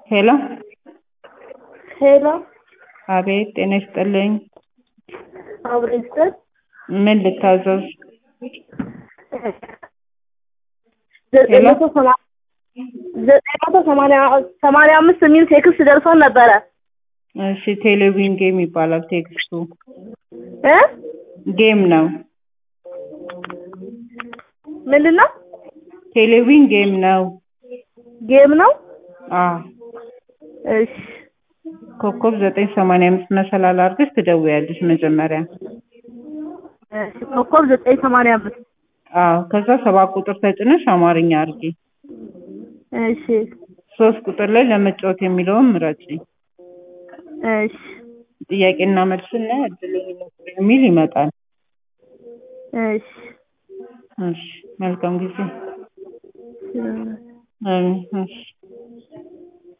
ሄሎ ሄሎ አቤት ጤና ይስጥልኝ አብሮ ይስጥ ምን ልታዘዝ ዘጠኝ ሄሎ? መቶ ሰማ- ዘጠኝ መቶ ሰማንያ ሰማንያ አምስት የሚል ቴክስት ደርሶን ነበረ እሺ ቴሌቪዥን ጌም ይባላል ቴክስቱ እ ጌም ነው ምንድን ነው ቴሌቪዥን ጌም ነው ጌም ነው አዎ እሺ ኮከብ ዘጠኝ ሰማንያ አምስት መሰላል አድርገሽ ትደውያለሽ መጀመሪያ እሺ ኮከብ ዘጠኝ ሰማንያ አምስት አዎ ከዛ ሰባት ቁጥር ተጭነሽ አማርኛ አድርጊ እሺ ሶስት ቁጥር ላይ ለመጫወት የሚለውን ምረጪ እሺ ጥያቄና መልስና እድለኛ ይሞክሩ የሚል ይመጣል እሺ እሺ መልካም ጊዜ እሺ አሜን እሺ